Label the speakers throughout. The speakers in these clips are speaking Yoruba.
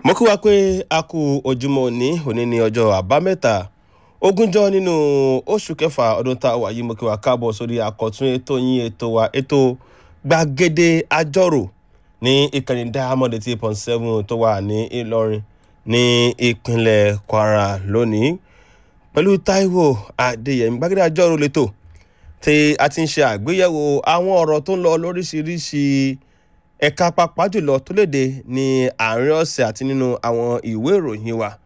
Speaker 1: mo kí wa pé a kú ojúmọ́ òní òní ní ọjọ́ àbámẹ́ta ogúnjọ́ nínú oṣù kẹfà ọdún tá a wà yìí mo kí wa káàbọ̀ sórí àkọ́tún ètò yín ètò wa ètò gbàgede àjọrò ní ìkànnì diamond eight point seven tó wà ní ìlọrin ní ìpínlẹ̀ kwara lónìí pẹ̀lú taiwo adéyẹmí gbàgede àjọrò lẹ́tọ̀ tí a ti ń ṣe àgbéyẹ̀wò àwọn ọ̀rọ̀ tó ń lọ lóríṣiríṣi ẹ̀ka pàápàá jùlọ tó léde ní àárín ọ̀sẹ̀ àti nínú àwọn ìwé ìròyìn wa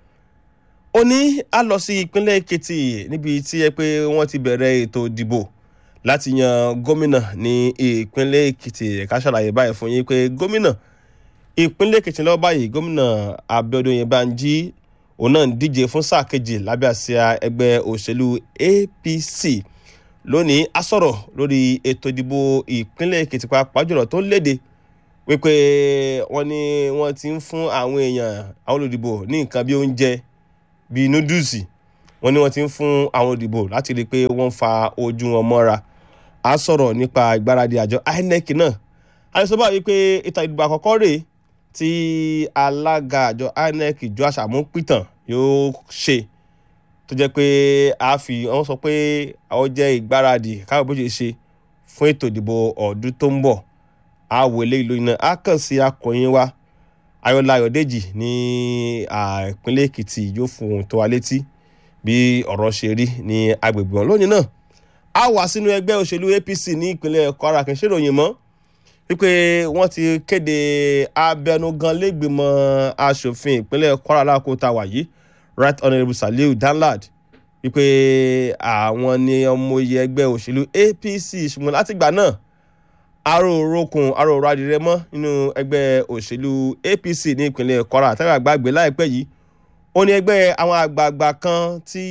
Speaker 1: òní a lọ sí ìpínlẹ̀ èkìtì níbi tí ẹ pé wọ́n ti bẹ̀rẹ̀ ètò ìdìbò láti yan gómìnà ní ìpínlẹ̀ èkìtì ẹ̀ka ṣàlàyé báyìí fún yín pé gómìnà ìpínlẹ̀ èkìtì lọ́wọ́ báyìí gómìnà abiodun yẹbanjí òun náà ń díje fún sáà kejì lábẹ́ àsíá ẹgbẹ́ òṣèlú apc lónìí a sọ̀rọ̀ lórí ètò ìdìbò ìpínlẹ̀ èkìtì pàápàá jùlọ tó ń léde wípé wọ́n ní wọ́n ti ń fún àwọn èèyàn àwọn olùdìbò ní nǹkan bí oúnjẹ bíi núdùsì wọ́n ní wọ́n ti ń fún àwọn olùdìbò láti rí i pé wọ́n ń fa ojú wọn mọ́ra a sọ̀rọ̀ nípa ìgbáradì àjọ inec náà a lè sọ báyìí pé ìta ìdìbò àkọ́kọ́ rèé tí alága àjọ inec ìjọ àṣàmú pìtàn yóò ṣe tó jẹ́ pé a fi wọ́n sọ pé àwọn jẹ́ ìgbáradì káwọn bó ṣe ṣe fún ètò ìdìbò ọdún tó ń bọ̀ àwọ̀ eléyìí lóyún náà á kàn sí akọ̀yìn wa ayọ̀lá ayọ̀dèjì ní ìpínlẹ̀ èkìtì yóò fún ohun tó wa létí bí ọ̀rọ̀ ṣe rí ní agbègbè wọn lónìí náà a wà sínú ẹgbẹ́ òṣèlú apc ní ìpínlẹ̀ kwara kì í ṣèròyìn mọ́ wípé wọ́n ti kéde abẹnugan lẹ́gbẹ̀mọ́ asòfin ìpínlẹ̀ kwara lákòóta wàyí right honourable saliu danlad wípé àwọn ni ọmọ iye ẹgbẹ́ òṣèlú apc ṣùgbọ́n látìgbà náà aró orokun aró ọrọ̀ adìrẹ mọ́ nínú ẹgbẹ́ òṣèlú apc ní ìpínlẹ̀ kwara àtàwọn àgbàgbé láìpẹ́ yìí ó ní ẹgbẹ́ àwọn àgbààgbà kan tí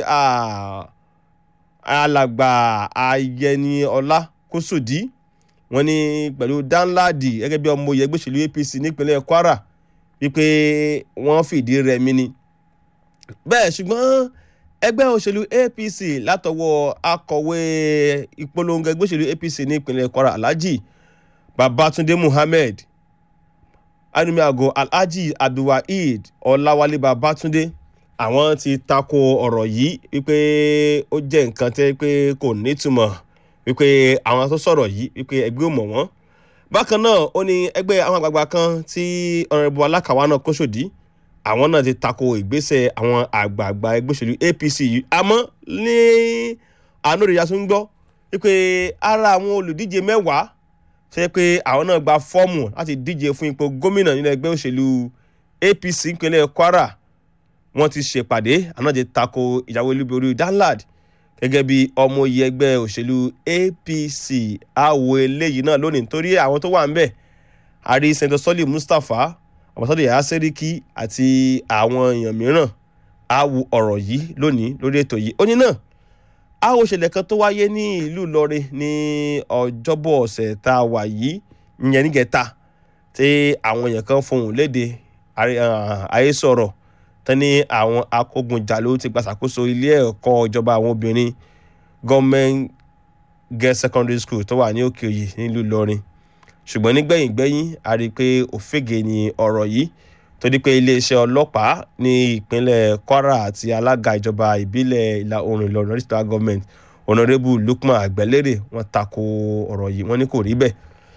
Speaker 1: alàgbà ayẹni ọlá kósòdí wọ́n ní pẹ̀lú danladi gẹ́gẹ́ bí ọmọ iye ẹgbẹ́ òṣèlú apc ní ìpínlẹ̀ kwara wípé wọ́n fìdí rẹmi ni bẹ́ẹ̀ ṣùgbọ́n ẹgbẹ́ òṣèlú apc látọwọ́ akọ̀wé ìpolongo ẹgbẹ́ òṣèlú apc ní ìpínlẹ̀ kwara alhaji babatunde muhammed anumiago alhaji abdulwaheed ọláwálé babatunde àwọn ti tako ọ̀rọ̀ yìí wípé ó jẹ́ nǹkan tẹ́ pé kò nítumọ̀ wípé àwọn tó sọ̀rọ̀ yìí wípé ẹgbẹ́ ò mọ̀ wọ́n bákan náà ó ní ẹgbẹ́ àwọn àgbààgbà kan tí ọ̀rẹ́bù alákàwá náà kó sòdí àwọn náà ti tako ìgbésẹ̀ àwọn àgbààgbà ẹgbẹ́ òṣèlú apc yìí àmọ́ ní àánú rẹ̀ yasún gbọ́ wípé ara àwọn olùdíje mẹ́wàá ṣe pé àwọn náà gba fọ́ọ̀mù láti díje fún ipò gómìnà nínú ẹgbẹ́ òṣèlú apc ìpínlẹ̀ kwara wọ́n ti ṣèpàdé àwọn náà ti tako ìyàwó olúborí danlad gẹ́gẹ́ bí ọmọ iye ẹgbẹ́ òṣèlú apc àwọ̀ eléyìí náà lónìí nítorí àwọn tó wà ń bẹ̀ àrí senator sọ́lì mustapha àbọ̀sọ́dọ̀ yàrá sẹ́ríkì àti àwọn èèyàn mìíràn á wo ọ̀rọ̀ yìí lónìí lórí ètò yìí ó ní náà á wo ìṣẹ̀lẹ̀ kan tó wáyé ní ìlú ìlọrin ní ọjọ́bọ̀ ọ̀sẹ̀ tá a wà yìí ìyẹn nígẹ̀ta tí àwọn èèyàn kan fohùn léde ayé sọ̀rọ̀ tán ní àwọn akógunjàló ti gbàṣàkóso ilé ẹ̀kọ́ ìjọba àwọn obìnrin government girls secondary school tó wà ní òkè òyì nílùú ìlọrin ṣùgbọ́n nígbẹ̀yìn gbẹ́yìn a rí i pé òfégè ni ọ̀rọ̀ yìí tó di pé iléeṣẹ́ ọlọ́pàá ní ìpínlẹ̀ kwara àti alága ìjọba ìbílẹ̀ ìlà oòrùn ìlọrin regional government honourable lukman àgbẹ̀lérè wọ́n tako ọ̀rọ̀ yìí wọ́n ní kò rí bẹ́ẹ̀.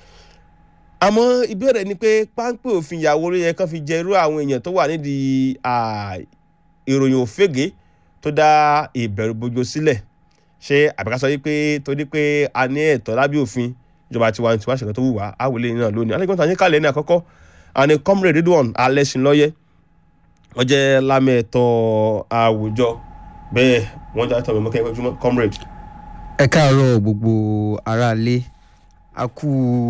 Speaker 1: àmọ́ ìbéèrè ni pé páńpẹ́ òfin ìyàwó ló yẹ kán fi jẹ irú àwọn èèyàn tó wà nídìí ìròyìn òfégè tó dá ìbẹ̀rù bojo sílẹ̀ ṣé àbíkásọ yìí pé torí pé a ní ẹ̀tọ́ lábẹ́ òfin ìjọba tiwa tiwa ṣẹ̀kọ́ tó wù wá àwòlé náà lónìí alẹ́ gbọ́dọ̀ àyíká lẹ́ni àkọ́kọ́ àní comrade ridwan alẹ́sìnlọ́yẹ́ wọ́n jẹ́ lámẹ̀tọ́ àwùjọ bẹ́ẹ̀ wọ́n jẹ́ àtọ̀ mẹ́mọ́kẹ́ ẹgbẹ́júmọ́ comrade.
Speaker 2: ẹ káàárọ̀ gbogbo aráalé a kú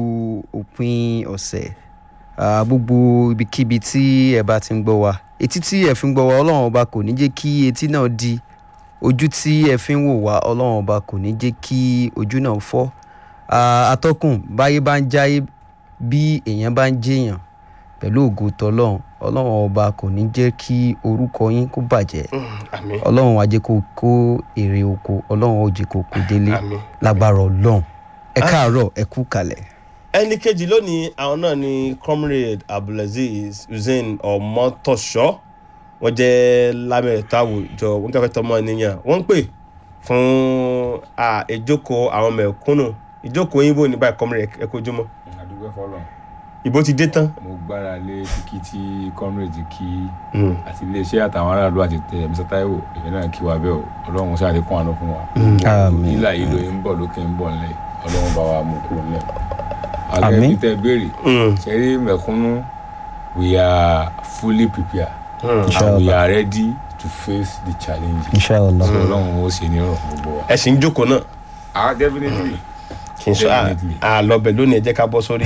Speaker 2: òpin ọ̀sẹ̀ gbogbo ibikíbi tí ẹ bá ti ń gbọ́ wa etí tí ẹ fi ń gbọ́ wa ọlọ́run ọba kò ní jẹ́ kí etí náà di ojú tí ẹ fi ń wò wá ọlọ́run ọba kò ní jẹ́ kí ojú náà fọ́ atọ́kùn báyé bá ń jáyé bí èèyàn bá ń jèèyàn pẹ̀lú ògo tọlọ́run ọlọ́run ọba kò ní jẹ́ kí orúkọ yín kó bàjẹ́ ọlọ́run á jẹ́ kó kó èrè oko ọlọ́run ó jẹ́ kó kó délé lágbára ọlọ́run ẹ káàárọ̀ ẹ kú kalẹ̀.
Speaker 1: ẹni kejì lónìí àwọn náà ni comrade abdulaziz hussein ọmọtọṣọ wọ́n jẹ́ lámẹ̀tọ́ àwùjọ wọn kẹfẹ́ tọmọ ènìyàn wọ́n ń pè fún à, ìjókòó àwọn mẹ̀kúnnù ìjókòó yín bò ní báyìí comrade ẹ kojúmọ́
Speaker 3: àdúgbò fọlọ
Speaker 1: ìbò ti dé tán.
Speaker 3: mo gbára lé kíkí tí comrade kí
Speaker 1: Mm.
Speaker 3: àti iléeṣẹ́ àtàwọn aráàlú àti tẹ Mr. Taiwo èyí náà kí wa bẹ́ẹ̀ o ọlọ́run ṣáà lè kún àánú fún wa
Speaker 2: Àmín.
Speaker 3: ìlà ìlò yìí ń bọ̀ lókè ń bọ̀ nílẹ̀ ọlọ́run bá wa mú kúrò nílẹ̀
Speaker 2: Àmín.
Speaker 3: àgẹ́bí tẹ béèrè
Speaker 1: Mm.
Speaker 3: ṣẹ́rí mẹ̀kúnnù we are fully prepared
Speaker 1: Mm.
Speaker 3: and we
Speaker 2: Inshallah.
Speaker 3: are ready to face the challenge
Speaker 2: inshallah
Speaker 3: so ọlọ́run ó ṣe ní ọ̀rọ̀ fún gbogbo wa.
Speaker 1: ẹ sì ń jókòó náà
Speaker 3: ah definitely
Speaker 1: kì í sọ
Speaker 3: Definitely.
Speaker 1: àlọbẹ lónìí ẹ jẹ́ ká bọ́ sórí.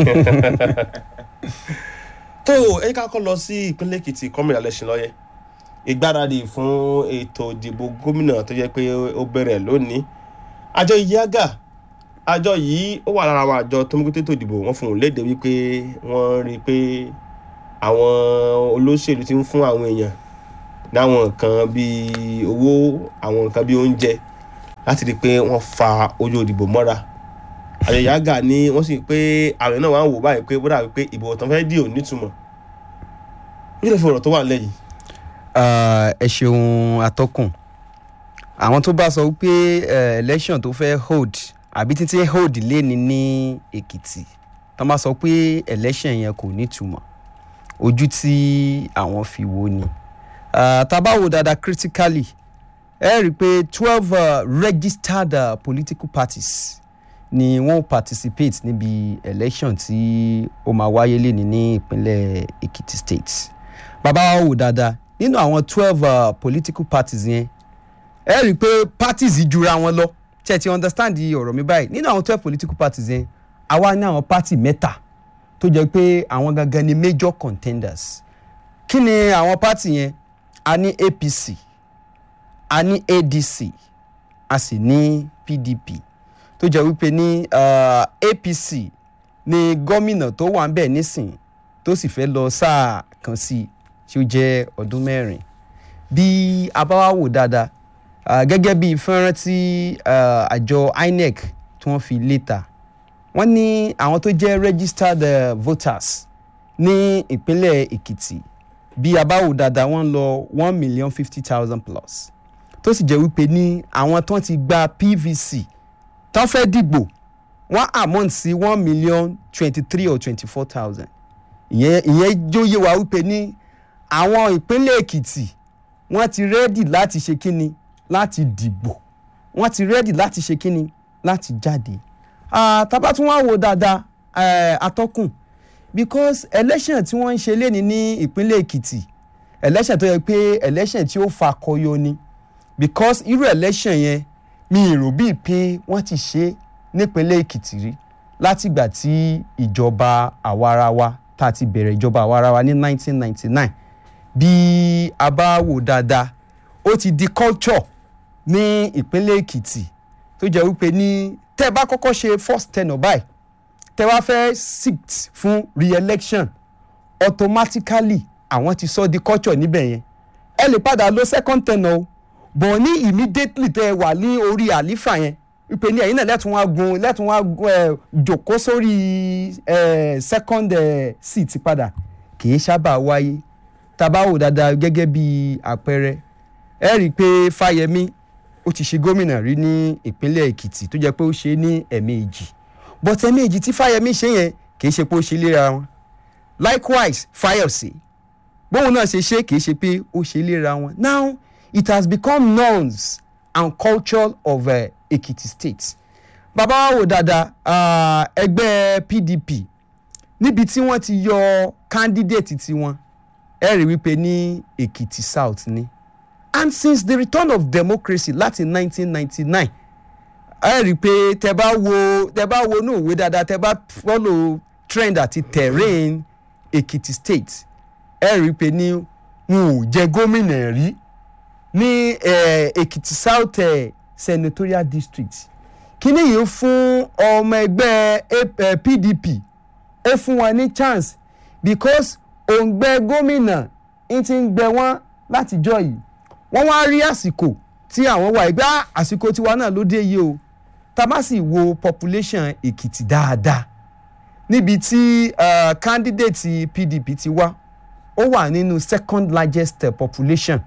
Speaker 1: tó ẹ ká kọ́ lọ sí ìpínlẹ̀ èkìtì kọ́mìnà lẹ́sìn lọ́yẹ́ ìgbáradì fún ètò ìdìbò gómìnà tó jẹ́ pé ó bẹ̀rẹ̀ lónìí àjọ ìyáàgà àjọ yìí ó wà lára àwọn àjọ tó ń gbé ètò ìdìbò wọn fún un léde wípé wọ́n rí i pé àwọn olóṣèlú ti ń fún àwọn èèyàn láwọn nǹkan bíi owó àwọn nǹkan bíi oúnjẹ láti rí i pé wọ́n fa ojú ìdìbò mọ́ra àjọ ìyáàgà ni wọ́n sì pé àwọn náà wà ń wò báyìí pé bó dàbí pé ìbò tó ń fẹ́ dì ò nítumọ̀ ó lè fi ọ̀rọ̀ tó wà lẹ́yìn.
Speaker 2: Ah, ẹ ṣeun atọ́kùn àwọn tó bá sọ wípé eh, election tó fẹ́ hold àbí títí hold léni ní èkìtì tó bá sọ pé election yẹn kò nítumọ̀ ojú tí àwọn fi wò ni Ah, tá a bá wò dáadáa critically ẹ rí i pé twelve uh, registered uh, political parties ni wọ́n participate níbi election tí ó máa wáyé léni ní ìpínlẹ̀ èkìtì state bàbá wa wò dáadáa nínú àwọn twelve uh, political parties yẹn ẹ rí i pé parties yìí jura wọn lọ ṣe ti understand ọ̀rọ̀ mi báyìí nínú àwọn twelve political parties yẹn àwa ní àwọn party mẹ́ta tó jẹ́ pé àwọn gangan ni major contenders kí ni àwọn party yẹn a ní apc a ní adc a sì ní pdp tó jẹ́ wípé ní uh, apc ni gómìnà tó wà ń bẹ̀ nísìn tó sì fẹ́ lọ sáà kan sí i tí ó jẹ́ ọdún mẹ́rin bí a bá wá wò dáadáa ah, gẹ́gẹ́ bí fẹ́ràn tí ah, àjọ inec tí wọ́n fi léta wọ́n ní àwọn tó jẹ́ registered uh, voters ní ìpínlẹ̀ èkìtì bí a bá wò dáadáa wọ́n lọ one million fifty thousand plus tó sì jẹ́ wípé ní àwọn tó ti gba pvc tó fẹ́ dìgbò wọ́n amount sí one million twenty three or twenty four thousand ìyẹn ìyẹn jóye wa wípé ní àwọn ìpínlẹ̀ èkìtì wọ́n ti rẹ́dì láti ṣe kíni láti dìbò wọ́n ti rẹ́dì láti ṣe kíni láti jáde Ah, tá bá tún wá wò dáadáa eh, atọ́kùn because election tí wọ́n ń ṣe léni ní ìpínlẹ̀ èkìtì election tó yẹ pé election tí ó fa kọyọ ni because irú election yẹn mi ì rò bíi pé wọ́n ti ṣe nípínlẹ̀ èkìtì rí látìgbà tí ìjọba àwarawa tá a ti bẹ̀rẹ̀ ìjọba àwarawa ní 1999 bí a bá wò dáadáa ó ti di culture ní ìpínlẹ̀ èkìtì tó jẹ́ wípé ní tẹ́ ẹ bá kọ́kọ́ ṣe first tenure báyìí tẹ́ wá fẹ́ sit fún re-election automatically àwọn ti sọ di culture níbẹ̀ yẹn ẹ lè padà lo second tenure o bọ̀ ní immediately tẹ́ ẹ wà ní orí àlífà yẹn wípé ní ẹ̀yin náà lẹ́tùn wá gun lẹ́tùn wá gun ẹ̀ jòkó sórí ẹ̀ second ẹ̀ seat padà kì í sábà wáyé tá a bá wò dáadáa gẹ́gẹ́ bí àpẹẹrẹ ẹ rí i pé fáyemí ó ti ṣe gómìnà rí ní ìpínlẹ̀ èkìtì tó jẹ́ pé ó ṣe é ní ẹ̀ẹ̀mejì but ẹ̀ẹ̀mejì tí fáyemí ṣe yẹn kì í ṣe pé ó ṣe léra wọn likewise fáyọ̀sé bóun náà ṣe ṣe kì í ṣe pé ó ṣe léra wọn now it has become norms and culture of uh, ekiti state bàbá wa wò dáadáa ah, ẹgbẹ́ pdp níbi tí wọ́n ti yọ candidate tiwọn ẹ rí wípé ní èkìtì south ni and since the return of democracy láti 1999 ẹ rí i pé tẹ bá wo tẹ bá wo inú ìwé dáadáa tẹ bá follow trend àti terrain èkìtì state ẹ rí i pé ní wọn ò jẹ gómìnà rí ní eh, èkìtì south eh, senatorial district kíní yìí fún ọmọ ẹgbẹ́ A- eh, pdp ó fún wọn ní chance because òǹgbẹ gómìnà ń ti ń gbẹ wọn látijọ́ yìí wọ́n wá rí àsìkò tí àwọn wà ẹgbẹ́ "Ah, àsìkò tiwa náà ló dé yìí o tá a bá sì wo population èkìtì dáadáa níbi tí uh, candidate pdp ti wá ó wà nínú second largest uh, population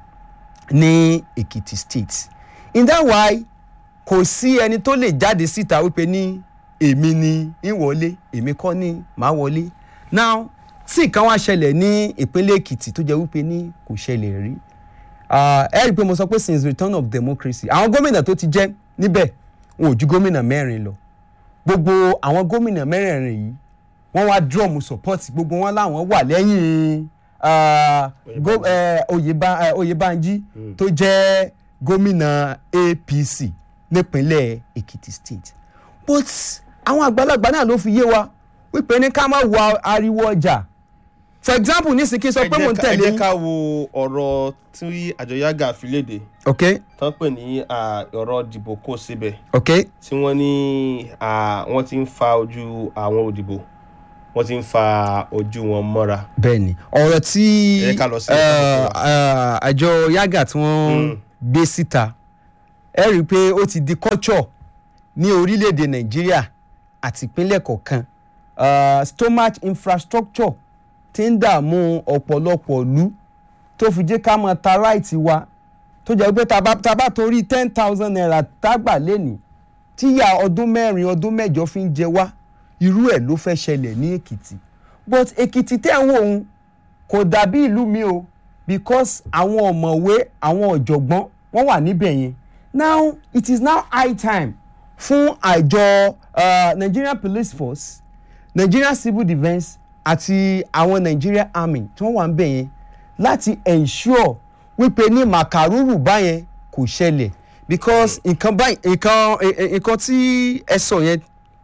Speaker 2: ní èkìtì state in that way kò sí ẹni tó lè jáde síta wípé ní èmi ni ń wọlé èmi kọ́ ni màá wọlé now tí nǹkan wá ṣẹlẹ̀ ní ìpínlẹ̀ èkìtì tó jẹ́ wípé ní kò ṣẹlẹ̀ rí Ah, ẹ rí i pé mo sọ pé since return of democracy àwọn gómìnà tó ti jẹ́ níbẹ̀ wọn ò ju gómìnà mẹ́rin lọ gbogbo àwọn gómìnà mẹ́rẹ̀ẹ̀rin yìí wọ́n wá drum support gbogbo wọn láwọn wà lẹ́yìn ah, gó- eh, Oyèbá- eh, oyèbánjí tó jẹ́ gómìnà apc nípínlẹ̀ èkìtì state but àwọn àgbàlagbà náà ló fi yé wa wípé ní ká má wọ ariwo ọjà for example nísìnyí kí n sọ pé mò ń
Speaker 1: ẹ
Speaker 2: tẹ̀lé
Speaker 1: jẹ́
Speaker 2: yín.
Speaker 1: ká wo ọ̀rọ̀ tí àjọ yaga fi léde
Speaker 2: ok
Speaker 1: tán pè ní ah, ọ̀rọ̀ dìbò kó síbẹ̀
Speaker 2: ok
Speaker 1: tí wọ́n ní ah, wọ́n ti ń fa ojú àwọn òdìbò wọ́n ti ń fa ojú wọn mọ́ra.
Speaker 2: bẹ́ẹ̀ni ọ̀rọ̀ tí
Speaker 1: Ẹ ká lọ sí
Speaker 2: eh,
Speaker 1: ọ̀rọ̀.
Speaker 2: eh, àjọ yaga tí wọ́n
Speaker 1: Mm.
Speaker 2: gbé síta ẹ rí i pé ó ti di culture ní orílẹ̀-èdè nàìjíríà àti ìpínlẹ̀ kọ̀ọ̀kan Eh, stomach infrastructure ti ń dààmú ọ̀pọ̀lọpọ̀ ìlú tó fi jẹ́ ká máa ta ráìtì wa tó jẹ́ pé tá a bá- tá a bá torí ten thousand naira tágbà lẹ́nìí tíyà ọdún mẹ́rin ọdún mẹ́jọ fi ń jẹ wá irú ẹ̀ ló fẹ́ ṣẹlẹ̀ ní èkìtì but èkìtì tẹ́ ń wò ó kò dàbí ìlú mi o because àwọn ọ̀mọ̀wé àwọn ọ̀jọ̀gbọ́n wọ́n wà níbẹ̀ yẹn now it is now high time fún àjọ uh, Nigerian Police Force Nigerian Civil Defence àti àwọn Nigerian Army tí wọ́n wà ń bẹ̀ yẹn láti ensure wípé ní màkàrúrù báyẹn kò ṣẹlẹ̀ because nǹkan báyìí nǹkan ẹ- ẹ- nǹkan tí ẹ sọ yẹn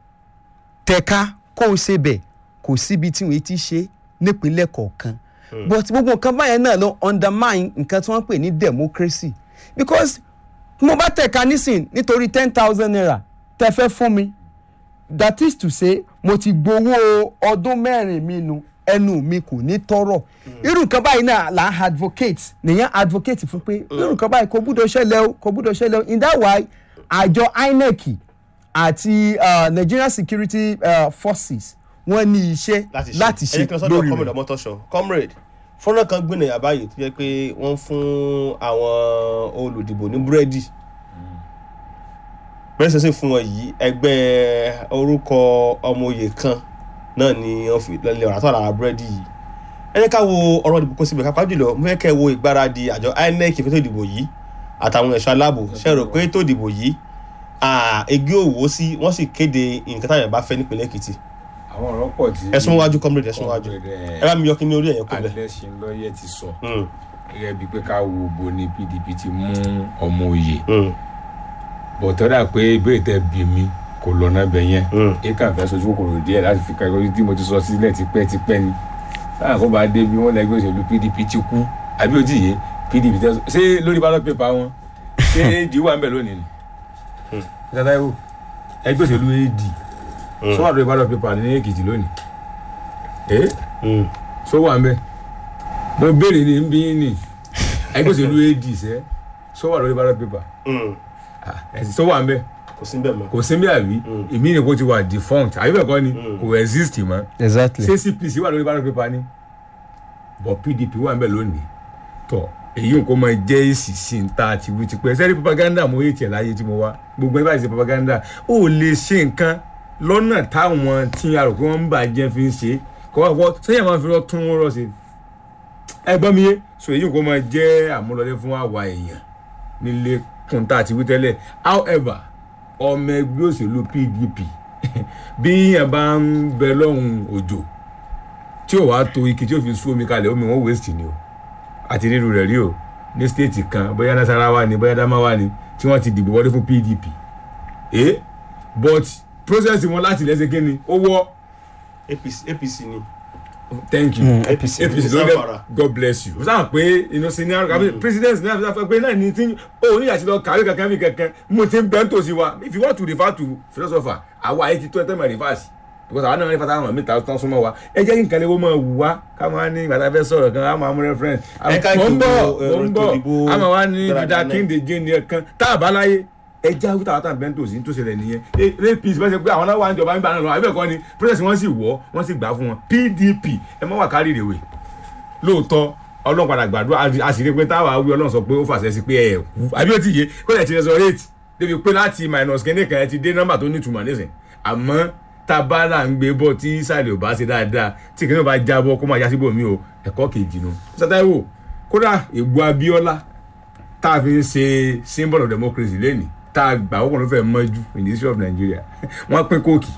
Speaker 2: tẹ̀ka kó o ṣe bẹ̀ kò síbi tí wọ́n ti ṣe nípínlẹ̀ kọ̀ọ̀kan but gbogbo nǹkan báyẹn náà ló undermine nǹkan tí wọ́n pè ní democracy because mo bá tẹ̀ka nísìn nítorí ten thousand naira tẹ fẹ́ fún mi that is to say mo ti gbowó ọdún mẹ́rin mi nu ẹnu mi kò ní tọrọ irú nǹkan báyìí náà là ń advocate nìyẹn advocate fún pé irú nǹkan báyìí kò gbúdọ̀ ṣẹlẹ̀ o kò gbúdọ̀ ṣẹlẹ̀ o in that way àjọ INEC àti uh, Nigerian Security uh, Forces wọ́n ní iṣẹ́
Speaker 1: láti ṣe
Speaker 2: láti
Speaker 1: ẹ
Speaker 2: ṣe
Speaker 1: jẹ́ kí n sọ́dọ̀
Speaker 2: lórí
Speaker 1: comrade
Speaker 2: rẹ̀
Speaker 1: ọmọtọ́ṣọ comrade fọ́nrán kan gbìnà yàrá báyìí tó jẹ́ pé wọ́n fún àwọn olùdìbò ní búrẹ́dì bẹ́ẹ̀ sẹ́sẹ́ fún wọn yìí ẹgbẹ́ orúkọ ọmọoyè kan náà ni wọ́n fi lọ́lẹ̀ ọ̀rá tó àrà búrẹ́dì yìí ẹ jẹ́ ká wo ọ̀rọ̀ ìdìbò kó síbẹ̀ kápá jùlọ mo fẹ́ kẹ́ wo ìgbáradì àjọ INEC fẹ́tò ìdìbò yìí àtàwọn ẹ̀ṣọ́ aláàbò ṣe rò pé ètò ìdìbò yìí egi òwò sí wọ́n sì kéde nǹkan táwọn ẹ̀ bá fẹ́ nípìnlẹ̀ Èkìtì
Speaker 3: àwọn ọ̀rọ̀ pọ̀ tí.
Speaker 1: ẹ̀sùn wájú comrade ẹ̀sùn wájú ẹ bá mi yọ kí ní orí ẹ̀yẹ kó bẹ̀.
Speaker 3: alẹ́sìn lọ́yẹ̀ ti sọ
Speaker 1: Mm,
Speaker 3: gẹ́gẹ́ bíi pé ká wo bo ni PDP ti mú ọmọ òye
Speaker 1: mm,
Speaker 3: bọ̀tọ́dà pé ìbéèrè tẹ bí mi kò lọ́nà bẹ̀ yẹn
Speaker 1: mm.
Speaker 3: èèkàn fẹ́ sojú kòkòrò díẹ̀ láti fi kan orí tí mo ti sọ sílẹ̀ tipẹ́tipẹ́ ni táwọn kó bá dé bí wọ́n lẹ́gbẹ́ òṣèlú PDP ti kú àbí ó ti yé PDP tẹ́ ṣé lórí ballot paper wọn ṣé AD wà ń bẹ̀ lónìí ni. ìjọba ìwò ẹgbẹ́ òṣèlú AD sọ wà lórí ballot paper ní Èkìtì lónìí ẹ
Speaker 1: Mm.
Speaker 3: sọ wà ń bẹ̀ mo béèrè ní bí yín ni ẹgbẹ́ òṣèlú AD sẹ́ sọ wà lórí ballot paper
Speaker 1: Mm.
Speaker 3: ẹ̀sìn sọ wà ń bẹ̀
Speaker 1: kò sí bẹ́ẹ̀ mọ́.
Speaker 3: kò sí bí àbí
Speaker 1: Mm.
Speaker 3: èmi ni kò ti wà defunct àbí bẹ́ẹ̀ kọ́ ni
Speaker 1: Mm.
Speaker 3: kò exist mọ́
Speaker 2: exactly
Speaker 3: ṣé CPC wà lórí ballot paper ni but PDP wà ń bẹ̀ lónìí tọ̀ èyí nǹkan máa jẹ́ èsì sí ń ta àti wí ti pẹ́ sẹ́rí propaganda mo yé tiẹ̀ láyé tí mo wá gbogbo ẹgbẹ́ àti propaganda ó lè ṣe nǹkan lọ́nà táwọn tí a rò pé wọ́n ń bàjẹ́ fi ń ṣe kọ́ wọ́n sẹ́yìn máa fi rọ́ tún wọ́n rọ́ ṣe ẹ gbọ́ mi yé so èyí nǹkan máa jẹ́ àmúlọlé fún àwa èèyàn nílé kùn tá àti wí tẹ́lẹ̀ however ọmọ ẹgbẹ́ òṣèlú PDP bí yẹn bá ń bẹ lọ́hùn òjò tí ò wá to ike tí ò fi sú omi kalẹ̀ omi wọn waste ni o àti rírun rẹ̀ rí o ní stéètì kan bóyá Nasarawa ni bóyá Adamawa ni tí wọ́n ti dìbò wọlé fún PDP eh but process wọn láti lẹ́sẹ̀ kí ni ó wọ́
Speaker 1: APC APC ni.
Speaker 3: thank you
Speaker 2: Mm,
Speaker 1: APC
Speaker 3: APC ló
Speaker 1: Zamfara.
Speaker 3: dé God bless you. o sáà pé inú senior cabinet president ní àfihàn pé náà ní tí o ní àti lọ kàwé kankan mi kankan mo ti ń bẹ́ ń tòsí wa if you want to refer to philosopher àwa ayé ti tó ẹ tẹ́ mọ̀ reverse because àwọn náà ní fata àwọn mẹ́ta tán súnmọ́ wa ẹ jẹ́ kí nǹkan lè wọ́n máa wù wá ká máa ní ìgbà tá a fẹ́ sọ̀rọ̀ kan á máa mú reference.
Speaker 1: Ẹ ká
Speaker 3: mo ń bọ̀
Speaker 1: ìdìbò,
Speaker 3: mo ń
Speaker 1: ẹ̀rọ
Speaker 3: bọ̀
Speaker 1: ìdìbò
Speaker 3: á máa wá ní
Speaker 1: dáradára
Speaker 3: dídá
Speaker 1: náà.
Speaker 3: kíndé jẹ́ ní ẹ̀kan tá a bá láyé ẹja wíta wàtà bẹ́ńtò sí tó ṣẹlẹ̀ nìyẹn apc bẹ́ẹ̀ ṣe pé àwọn náà wà níjọba ń gbà náà lọ àbẹ̀ kọ́ ni process wọn sì wọ́ wọ́n sì gbà fún wọn pdp ẹ má wà kárí ìrèwé lóòótọ́ ọlọ́run padà gbàdúrà a sì rí pé táwa wí ọlọ́run sọ pé ó fàṣẹ sí pé ẹ kú àbí ó ti yé kó lè ti resurrect débi pé láti minus kínní kan ẹ ti dé nọ́mbà tó nítumọ̀ nísìn àmọ́ tábàlà ń gbé bọ̀ tí sàlẹ̀ ò bá ṣe dáadáa tí kìnìún bá jábọ̀ kó máa já síbò mí o ẹ̀kọ́ kejì nu sátẹ́wò kódà ègbò abíọ́lá tá a fi ń ṣe symbol of democracy lẹ́nìí tá a gbà wọ́pọ̀ ló fẹ́ mọ́jú in the history of Nigeria wọ́n pín kóòkì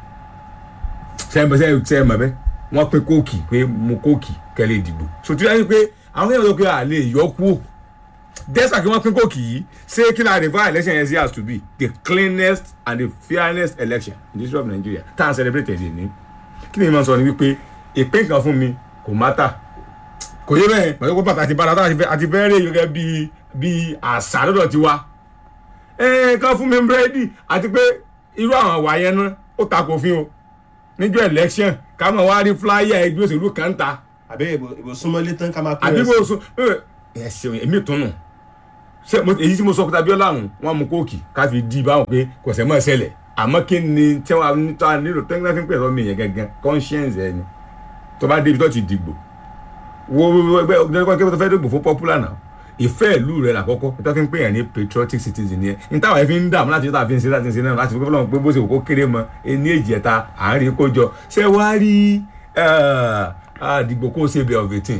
Speaker 3: sẹ́yìn sẹ́yìn mọ̀ bẹ́ẹ̀ wọ́n pín kóòkì pé mo kóòkì kẹ́lẹ́ ìdìbò sòtú yẹn pé àwọn èèyàn sọ pé a lè yọ kú despite kí wọ́n pín kóòkì yìí ṣé kí la refer election yẹn sí has to be the cleanest and the fairest election in the history of Nigeria tá à ń celebrate ẹ̀ ní kí ni mo sọ ni wípé ìpín kan fún mi kò mátà kò yé bẹ́ẹ̀ pẹ̀lú pé bàtà àti bàtà àti fẹ́ẹ́ rí gẹ́gẹ́ bíi bíi àṣà lọ́dọ̀ ti wa ẹ̀ẹ́n kan fún mi búrẹ́dì àti pé irú àwọn àwà yẹn náà ó takò òfin o níjọ́ election ká mọ̀ wá rí flyer ẹgbẹ́ òṣèlú kan ta
Speaker 1: àbí ìbò súnmọ́lé tán ká máa pín
Speaker 3: àbí
Speaker 1: rẹ̀
Speaker 3: bó so ẹ ṣeun èmi tún nù ṣé mo- èyí tí mo sọ pé tàbí ọ̀làhùn wọn mú kóòkì ká fi di báwọn pé kò sẹ́ mọ́ ṣẹlẹ̀ àmọ́ kí ni tí wọ́n ní tó a nílò tẹ́ńtẹ́ fi ń pè lọ́mọ yẹn gangan conscience ẹni tó bá débi tó ti dìgbò wo ẹgbẹ́ ọgbẹ́ kí wọ́n fẹ́ dìgbò fún popular náà ìfẹ́ ìlú rẹ̀ làkọ́kọ́ tó fi ń pè yàn ní patriotic citizen yẹn ní táwọn ẹ̀ fi ń dààmú láti ṣe fi ń ṣe láti ṣe náà láti fi fọlọ́n pé bó ṣe kó kéré mọ ẹni èjì ẹ̀ta àárín kójọ ṣé wàá rí àdìgbò kó ṣe bẹ̀ of eighteen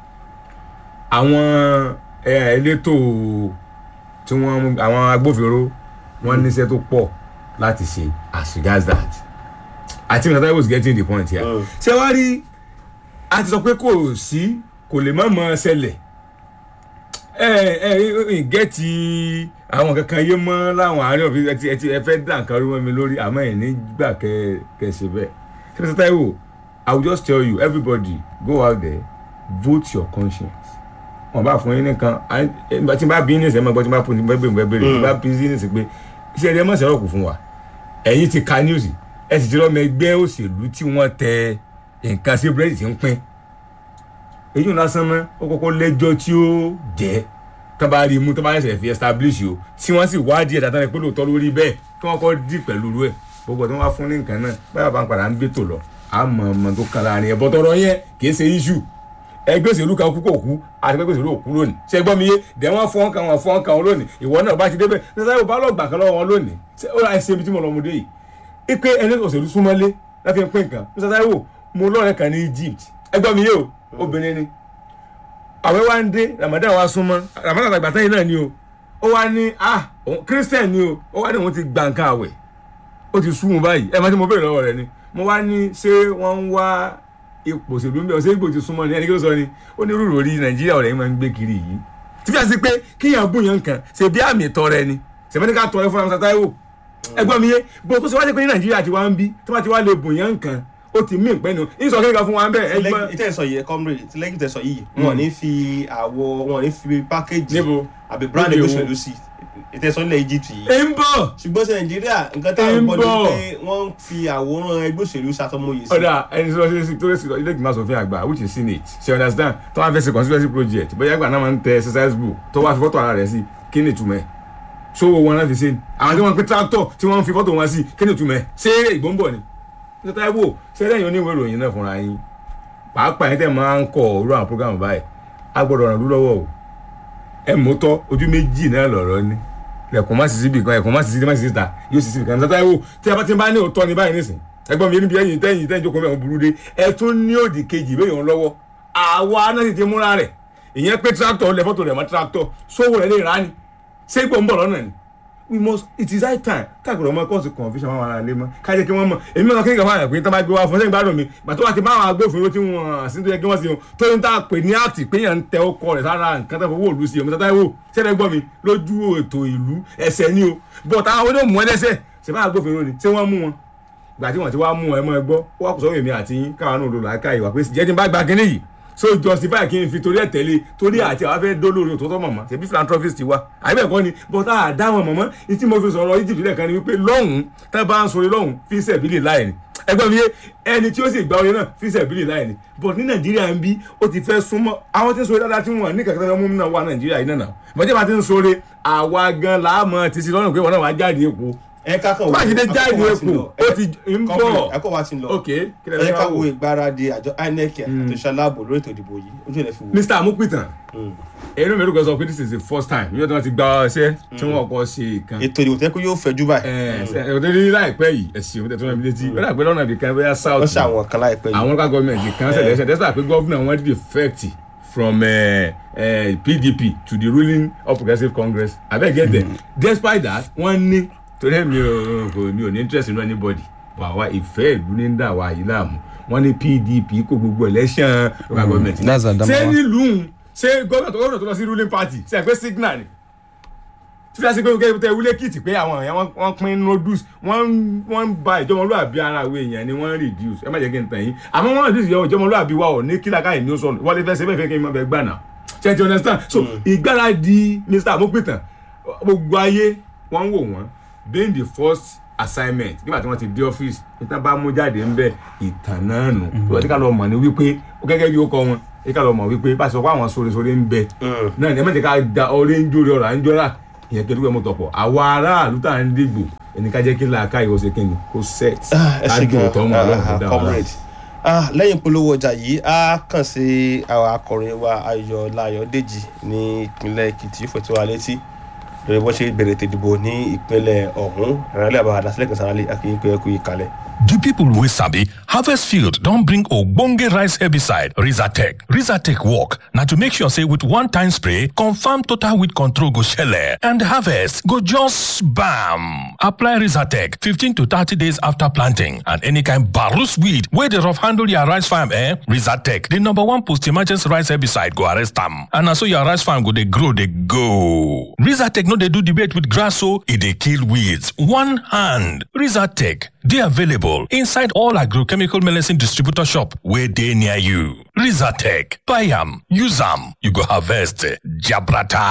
Speaker 3: àwọn eh, elétò tí wọ́n àwọn agbófinró wọ́n níṣẹ́ tó pọ̀ láti ṣe as regards that I think that I was getting the point here.
Speaker 1: Mm.
Speaker 3: ṣé wàá rí a ti sọ pé kò sí kò lè má mọ ṣẹlẹ̀ ẹ ẹ ẹ gẹ́ẹ̀tì àwọn kankan yé mọ́ láwọn àárín òfin ẹ ti ẹ ti ẹ fẹ́ dà nǹkan rú mọ́ mi lórí àmọ́ ẹ̀ nígbà kẹ kẹ ṣe bẹ́ẹ̀ ṣé Mr. Taiwo I will just tell you everybody go out there vote your conscience wọn bá fún yín nìkan à- ẹ- tí n bá bí ní ìsẹ́mọ̀ gbọ́ tí n bá fún ní bẹ́ẹ̀ bẹ́ẹ̀ bẹ́ẹ̀ tí n bá bí ní ìsẹ́ pé iṣẹ́ ẹ̀rí ẹ mọ̀ sẹ́rọ̀ kù fún wa ẹ̀yin ti ka news ẹ sì ti rọ́ọ̀mọ ẹgbẹ́ òṣèlú tí wọ́n tẹ nǹkan sí búrẹ́dì tí ń pín èyí ò lásán mọ́ ó kọ́kọ́ lẹ́jọ́ tí ó jẹ́ tó bá rí i mú tó bá ṣẹ̀ṣẹ̀ fi establish o tí wọ́n sì wádìí ẹ̀ dáadáa pé lóòótọ́ lórí bẹ́ẹ̀ kí wọ́n kọ́ dì pẹ̀lú rú ẹ̀ gbogbo tí wọ́n wá fún ní nǹkan náà báyọ̀ bá ń padà ń gbé tò lọ àmọ́ ọmọ tó kan láàrin ẹ̀ bọ́tọ̀rọ̀ yẹn kì í ṣe issue ẹgbẹ́ òṣèlú kan kú kò kú àti ẹgbẹ́ òṣèlú òkú lónìí ṣé gbọ́ mi yé dẹ̀ wọ́n fọ́n kan wọ́n fọ́n kan wọn lónìí ìwọ náà bá ti débẹ̀ nígbà tí wọ́n bá lọ gbà kan lọ́wọ́ wọn lónìí ṣé ó ra ẹsẹ̀ ibi tí mo lọ mu dé yìí ipe ẹni òṣèlú súnmọ́lé láti pín nǹkan Mr. Taiwo mo lọ́rẹ̀ kan ní Egypt ẹgbẹ́ mi yé o obìnrin ni àwẹ̀ wá ń dé Ramadan wá súnmọ́ Ramadan àgbà tẹ́yìn náà ni o ó wá ní ah òun Christian ni o ó wá ní òun ti gba nǹkan àwẹ̀ ó ti sún un báyìí ẹ máa ti mo béèrè lọ́wọ́ rẹ ni mo wá ní ṣé wọ́n ń wá ipò òṣèlú mi ọ̀sẹ̀ ìgbò ti súnmọ́ ni ẹni kí ló sọ ni ó ní rúrò orí Nàìjíríà ọ̀rẹ́ yìí máa ń gbé kiri yìí tí fi àti pé kíyàn bùn yàn kan ṣe bí àmì ìtọrẹ ni ṣèmẹ́ni ká tọrẹ fún Mr. Taiwo ẹgbọ́n mi yé bó tó ṣe wá sí pé ní Nàìjíríà ti wá ń bí tí wọ́n ti wá lè bùn yàn kan ó ti mí ìpẹ́nu ìsọ̀ kíkà fún wa ń bẹ̀ ẹgbọ́n
Speaker 1: ìtẹ̀sọ̀ yìí comrade tí lẹ́yìn ìtẹ̀sọ̀ yìí wọn ò ní fi àwọ̀ wọn ò ní fi package
Speaker 3: níbo
Speaker 1: àbí brand
Speaker 3: Níbi
Speaker 1: ẹgbẹ́
Speaker 3: wo?
Speaker 1: òṣèlú sí ìtẹ̀sọ̀ ilẹ̀ Egypt yìí
Speaker 3: ẹ ń bọ̀
Speaker 1: ṣùgbọ́n sí Nàìjíríà nǹkan táwọn
Speaker 3: Ń
Speaker 1: gbọ́ ni
Speaker 3: bọ̀.
Speaker 1: pé wọ́n ń fi àwòrán ẹgbẹ́ òṣèlú ṣàtọmọyè sí
Speaker 3: ọ̀dà ẹni tó ṣe tó ṣe ilé ìgbìmọ̀ asòfin àgbà which is senate ṣe understand tó wá fẹ́ ṣe constituency project bóyá àgbà náà máa ń tẹ exercise book tó wá fi fọ́tò ara rẹ̀ sí kí ni ìtumọ̀ ẹ̀ sówó wọn náà fi ṣe ni àwọn tí wọ́n pín tractor tí wọ́n fi fọ́tò wọn sí kí ni ìtumọ̀ ẹ̀ ṣé ìgbó ń bọ̀ ni Mr. Taiwo ṣé lẹ́yìn oníwèé ìròyìn náà fúnra yín pàápàá yín tẹ̀ máa ń kọ òru àwọn program báyìí a gbọ́dọ̀ ràn lú lọ́wọ́ o ẹ mọ́tọ́ ojú méjì náà lọ̀rọ̀ ni lẹ̀kùn má sì síbi kan ẹ̀kùn má sì síbi má sì síta yóò sì síbi kan Mr. Taiwo tí a bá ti bá ní òótọ́ ni báyìí nísìn ẹgbọ́n mi níbi ẹ̀yìn tẹ́yìn tẹ́yìn jókòó mẹ́wọ̀n burú dé ẹ tún ní òdì kejì ìbéèrè wọn lọ́wọ́ àwa náà sì ti múra rẹ̀ ìyẹn pé tractor lẹ fọ́tò rẹ̀ mọ́ tractor sówó rẹ̀ lè rà ní ṣé ipò ń bọ̀ lọ́nà ni we must it is high time káàkiri ọmọ kọ́ọ̀sì confusion wọn ara lé mọ́ kájẹ́ kí wọ́n mọ̀ èmi náà kéèké fún àyàn pé tó bá gbé wá fún sẹ́yìn gbádùn mi gbà tó wà ti bá àwọn agbófinró tí wọ́n sí tó yẹ kí wọ́n sí wọn tó ń tà pé ní àtì pé yàn ń tẹ ọkọ rẹ̀ sára nǹkan tó fowó òlu sí omi tata ìwò sẹ́dẹ̀ gbọ́ mi lójú ètò ìlú ẹsẹ̀ ni o bọ̀ táwọn onímọ̀ mú ẹlẹ́sẹ̀ ṣe bá agbófinró ni ṣé wọ́n mú wọn gbà tí wọ́n ti wá mú ẹ mọ́ ẹ gbọ́ ó wà kó sọ́wọ́ èmi àti yín káwọn náà lò láìka ìwà pé jẹ́ tí n bá gba kínní yìí so justify kí n fi torí ẹ̀ tẹ̀lé torí àti àwọn afẹ́ dólórí òtótọ́ mọ̀mọ́ ṣebí philanthropist ti wá àbẹ̀ kọ́ ni but a dá wọn mọ̀mọ́ ní tí mo fi sọ̀rọ̀ Egypt lẹ́ẹ̀kan ni wípé lọ́hùn tá a bá ń sọ̀rọ̀ lọ́hùn fi sẹ̀bílì láì ní ẹgbẹ́ mi yé ẹni tí ó sì gba oyè náà fíṣẹ̀ bílì láì ní but ní nàìjíríà ń bí ó ti fẹ́ súnmọ́ àwọn tí ń sọ̀rọ̀ dáadáa tí wọ́n ní kankan tó mú náà wà nàìjíríà yìí náà mọ̀jẹ́ bá ti ń sọ̀rọ̀ àwa gan láàmú ti sí lọ́nà pé wọ́n náà wá jáde epo
Speaker 1: ẹ ká kàn
Speaker 3: mákindé jáde epo ó ti ń bọ̀
Speaker 1: ẹkọ wa ti ń lọ
Speaker 3: ok kí
Speaker 1: ẹ
Speaker 3: lẹ́yìn
Speaker 1: ká
Speaker 3: ká
Speaker 1: wo
Speaker 3: wò
Speaker 1: ìgbáradì àjọ inec àti ṣaláàbò lórí ètò ìdìbò yìí ojú ẹ̀ fi wò.
Speaker 3: mr amupitan ẹnu mi rúkọ sọ pé this is the first time yóò tí wọ́n ti gba ọṣẹ́ tí wọ́n kọ́ ṣe ìkan
Speaker 1: ètò ìdìbò tẹ́kọ̀ yóò fẹ́jú báyìí
Speaker 3: ẹ ọdẹ ní láìpẹ́ yìí ẹ̀sìn òun tẹ̀tún ẹ̀mí létí ó dà pé lọ́nà ibìkan bóyá south
Speaker 1: wọ́n ṣe àwọn kan láìpẹ́ yìí.
Speaker 3: àwọn local government kan ṣẹlẹ̀ ṣẹlẹ̀ despite pé governor wọn defect from uh, uh, pdp to the ruling all progressives congress abeg get there despite that wọ́n ní torí mi ò kò ní ò ní interest in anybody wà wá ìfẹ́ ìlú ní dà wá yìí láàmú wọ́n ní pdp kó gbogbo election local government
Speaker 2: that's Adamawa.
Speaker 3: ṣé nílùú ṣé gómìnà tó gómìnà tó lọ sí ruling party ṣe é pé signal ni tí wọ́n ṣe pé kẹ́kẹ́ tẹ wílé kìtì pé àwọn èèyàn wọ́n- wọ́n pín noodles wọ́n wọ́n ń ba ìjọmọlúwàbí ara àwọn èèyàn ni wọ́n reduce ẹ má jẹ́ kí n tàn yín àmọ́ wọ́n reduce ìjọ ìjọmọlúwàbí wa ò ní kílà káyìn ní ó sọnù wọ́n lè fẹ́ ṣe bẹ́ẹ̀ fẹ́ kí n má bẹ gbà náà ṣe ti understand so ìgbáradì mr amopitan gbogbo ayé wọ́n ń wò wọ́n being the first assignment nígbà tí wọ́n ti dé ọ́fíìsì níta bá mú jáde ń bẹ ìtàn náà nù wọ́n ti ká lọ mọ̀ ní wípé gẹ́gẹ́ bí ó kọ́ wọn ẹ ká lọ mọ̀ wípé bá a sọ pé àwọn sóresóre ń bẹ náà ní ẹ má jẹ́ ká da ọrẹ́ ń jórí ọ̀rọ̀ à ń jọ́ra ìyẹn kí ẹdúgbò mọ́tò pọ̀ àwa aráàlú tá à ń dìgbò ẹni ká jẹ́ kí làákà ìwọ ṣe kíni kó set
Speaker 1: ẹ ṣe gan
Speaker 3: tọ́ mọ́ ọlọ́run tó dá wa
Speaker 1: comrade Ah, lẹ́yìn polówó ọjà yìí a kàn sí àwọn akọrin wa ayọ̀lá ayọ̀dèjì ní ìpínlẹ̀ èkìtì yóò fẹ̀tọ́ wa létí lórí bó ṣe bẹ̀rẹ̀ ètò ìdìbò ní ìpínlẹ̀ ọ̀hún ìrànlẹ́ àbáwá dásílẹ̀ kan sára akínyìn pé ẹ kú ìkàlẹ̀.
Speaker 4: The people wey sabi harvest field don bring ogbonge rice herbicide Rizatec. Rizatec work na to make sure say with one time spray, confirm total weed control go shele and harvest go just bam. Apply Rizatec 15 to 30 days after planting and any kind barus weed wey dey rough handle your rice farm eh? Rizatec, the number one post-emergency rice herbicide go arrest am and na so your rice farm go dey grow dey go. Rizatec no dey do debate with grass o, e dey kill weeds one hand. Rizatec dey available inside all agrochemical medicine distributor shop wey dey near you. Rizatec, buy am, use am, you go harvest jabrata.